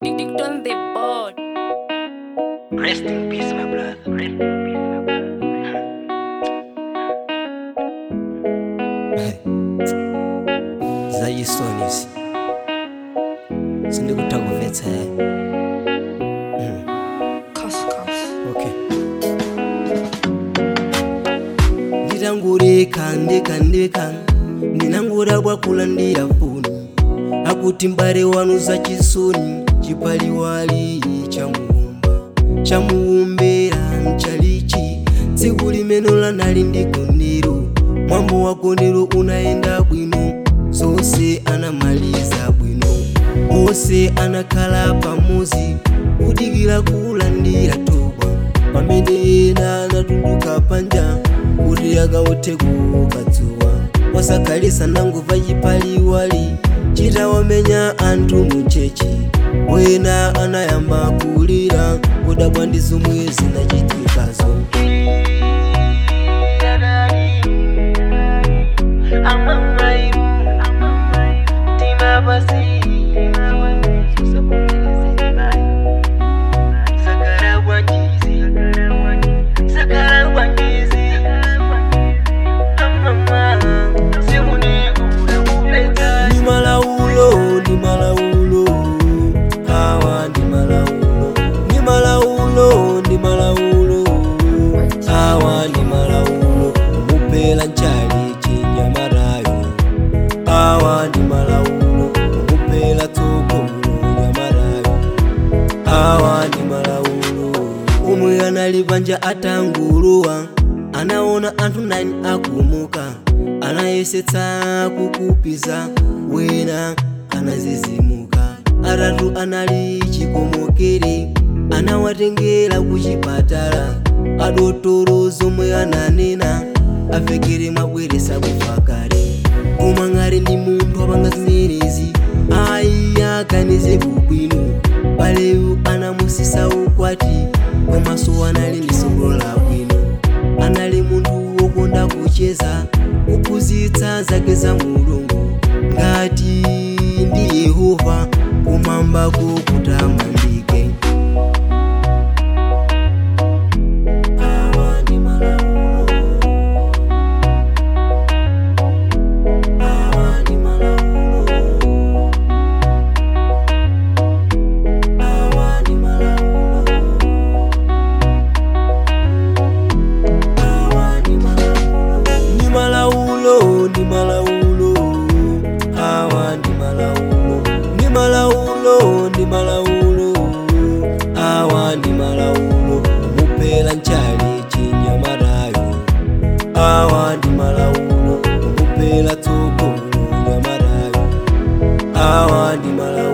on the board. Rest in peace, my brother. Rest in peace, my brother. zayisonisi sindikuthakuvetsa okay nditangureka ndeka ndeka ndinangura bwakulandira foni akuti mbale wanu zachisoni chipaliwali chamuwumba chamuwumbera mchalichi tsiku limeno lanali ndi gondero mwambo wa gondero unayenda bwino zonse anamaliza bwino onse anakhala pamuzi kudikira kulandira toba pamene ena anatuluka panja kuti akaothe kukadzuwa wasakhalisa nangova chipaliwali chitawamenya anthu muchechi wena anayamba kulira kudabwa ndi zomwe zinachitikazo ni malaulo ni malaulo awa ni malaulo ni malaulo ni malaulo awa ni malaulo umupela nchali chinyamarayo awa ni malaulo umupela tsogolo nyamarayo awa ni malaulo umwe anali panja atanguluwa anaona anthu 9 akumuka anayesetsa kukupiza wena anazizimuka atatu anali chikomokere anawatengera kuchipatala adotoro zomwe ananena avekere mabweresa kufa kale koma ngati ndi munthu apanga zimenezi ayi aganize kubwino baleyu anamusisa ukwati komanso anali ndi sogolo labwino anali munthu wokonda kucheza kuphunzitsa zake za mulungu ngati ndi yehova kumambako kutamandike Awa ndi malaulo. Awa ndi malaulo. Awa ndi malaulo. Awa ndi malaulo. Ndi malaulo ndi malaulo awa ndi malaulo ndi malaulo ndi malaulo awa ndi malaulo umupela nchali chinyamarayo awa ndi malaulo umupela tsogolo nyamarayo awa ndi malaulo